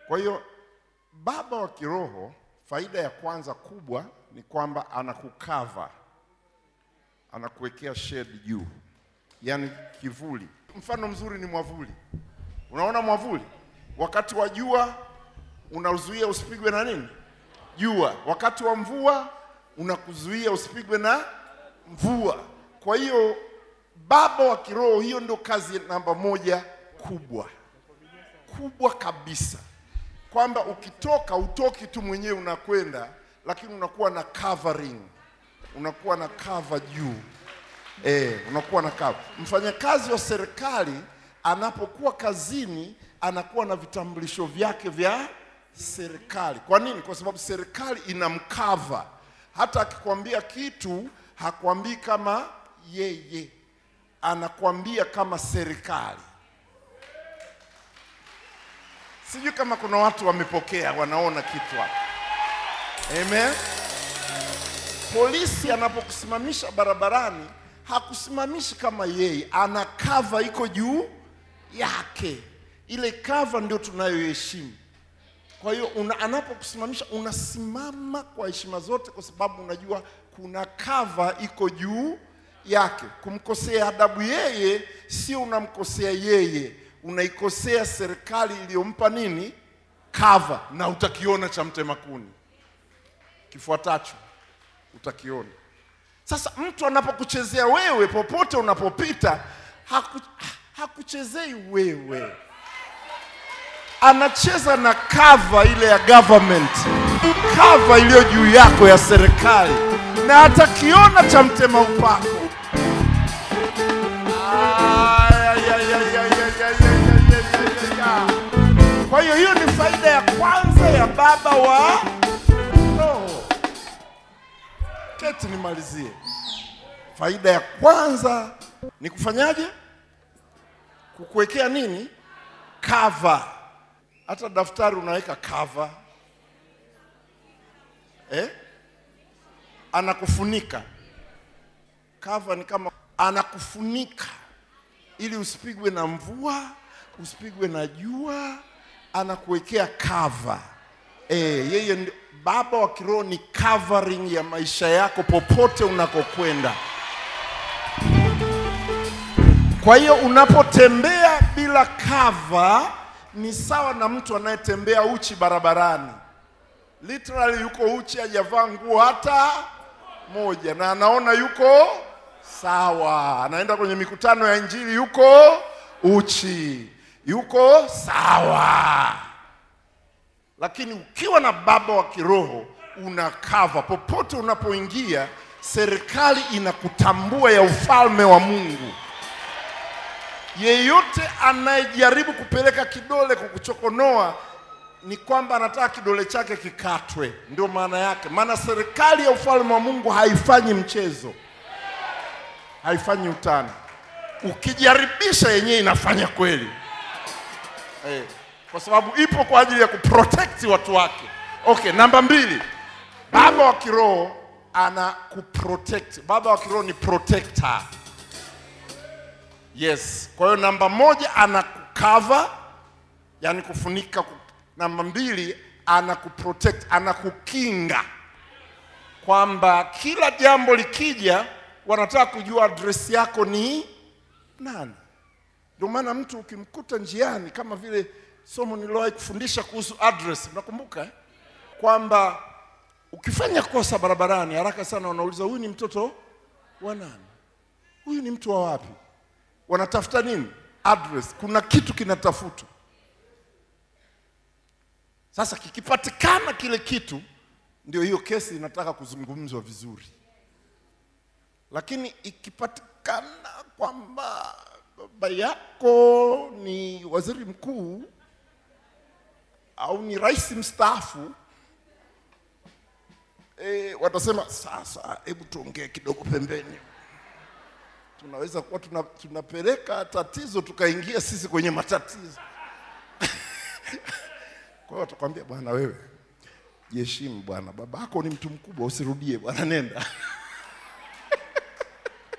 Kwa hiyo baba wa kiroho, faida ya kwanza kubwa ni kwamba anakukava, anakuwekea shade juu, yaani kivuli. Mfano mzuri ni mwavuli. Unaona mwavuli, wakati wa jua unauzuia usipigwe na nini? Jua. Wakati wa mvua unakuzuia usipigwe na mvua. Kwa hiyo baba wa kiroho, hiyo ndio kazi namba moja kubwa kubwa kabisa, kwamba ukitoka utoki tu mwenyewe unakwenda, lakini unakuwa na covering, unakuwa na cover juu eh, unakuwa na cover. Mfanyakazi wa serikali anapokuwa kazini anakuwa na vitambulisho vyake vya serikali. Kwa nini? Kwa sababu serikali inamkava. Hata akikwambia kitu hakwambii kama yeye, anakwambia kama serikali. Sijui kama kuna watu wamepokea, wanaona kitu hapa. Amen. Polisi anapokusimamisha barabarani hakusimamishi kama yeye, ana kava iko juu yake. Ile kava ndio tunayoheshimu. Kwa hiyo una, anapokusimamisha unasimama kwa heshima zote, kwa sababu unajua kuna kava iko juu yake. Kumkosea adabu yeye sio unamkosea yeye, unaikosea serikali iliyompa nini kava, na utakiona cha mtema kuni kifuatacho utakiona. Sasa mtu anapokuchezea wewe popote unapopita, haku, hakuchezei wewe, anacheza na kava ile ya government, kava iliyo juu yako ya serikali, na atakiona cha mtema upako. Ay, ay, ay, ay, ay, ay, ay, ay, ay, ay, ay, ay. Kwa hiyo hiyo ni faida ya kwanza ya baba wa roho. Keti nimalizie. Faida ya kwanza ni kufanyaje? Kukuwekea nini? Cover. Hata daftari unaweka cover. Eh? Anakufunika. Cover ni kama anakufunika ili usipigwe na mvua, usipigwe na jua, anakuwekea cover. Eh, yeye ndi, baba wa kiroho ni covering ya maisha yako popote unakokwenda. Kwa hiyo unapotembea bila cover ni sawa na mtu anayetembea uchi barabarani. Literally yuko uchi, hajavaa nguo hata moja, na anaona yuko sawa. Anaenda kwenye mikutano ya Injili, yuko uchi, yuko sawa lakini ukiwa na baba wa kiroho una kava popote unapoingia, serikali inakutambua ya ufalme wa Mungu. Yeyote anayejaribu kupeleka kidole kukuchokonoa ni kwamba anataka kidole chake kikatwe, ndio maana yake. Maana serikali ya ufalme wa Mungu haifanyi mchezo, haifanyi utani. Ukijaribisha yenyewe inafanya kweli eh kwa sababu ipo kwa ajili ya kuprotect watu wake. Okay, namba mbili, baba wa kiroho ana kuprotect. Baba wa kiroho ni protector. Yes, kwa hiyo namba moja ana kukava, yani kufunika. Namba mbili ana kuprotect, ana kukinga, kwamba kila jambo likija wanataka kujua address yako ni nani. Ndio maana mtu ukimkuta njiani kama vile somo niliwahi kufundisha kuhusu address, mnakumbuka eh? kwamba ukifanya kosa barabarani haraka sana wanauliza huyu ni mtoto wa nani? Huyu ni mtu wa wapi? Wanatafuta nini? Address. Kuna kitu kinatafutwa. Sasa kikipatikana kile kitu, ndio hiyo kesi inataka kuzungumzwa vizuri, lakini ikipatikana kwamba baba yako ni waziri mkuu au ni rais mstaafu e, watasema sasa, hebu tuongee kidogo pembeni. Tunaweza kuwa tuna, tunapeleka tatizo tukaingia sisi kwenye matatizo. Kwa hiyo watakwambia, bwana wewe jiheshimu bwana, baba yako ni mtu mkubwa, usirudie bwana, nenda.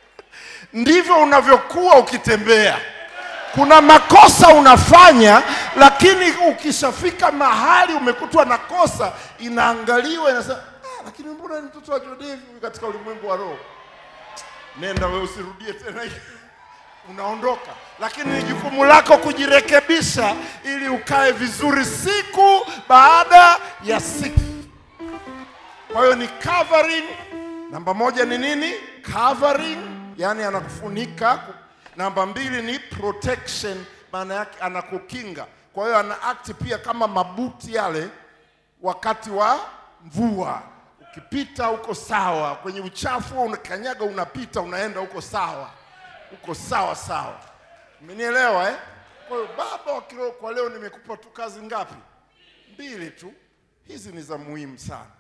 Ndivyo unavyokuwa ukitembea kuna makosa unafanya lakini ukishafika mahali umekutwa na kosa, inaangaliwa inasema, ah, lakini mbona ni mtoto wa Jodevi huyu katika ulimwengu wa roho? Nenda wewe, usirudie tena hii unaondoka, lakini ni jukumu lako kujirekebisha ili ukae vizuri siku baada ya siku. Kwa hiyo ni covering. Namba moja ni nini? Covering, yani anakufunika. Namba mbili ni protection, maana yake anakukinga. Kwa hiyo ana act pia kama mabuti yale wakati wa mvua. Ukipita uko sawa, kwenye uchafu unakanyaga, unapita unaenda uko sawa, uko sawa sawa. Umenielewa eh? Kwa hiyo baba wa kiroho, kwa leo nimekupa tu kazi ngapi? Mbili tu. Hizi ni za muhimu sana.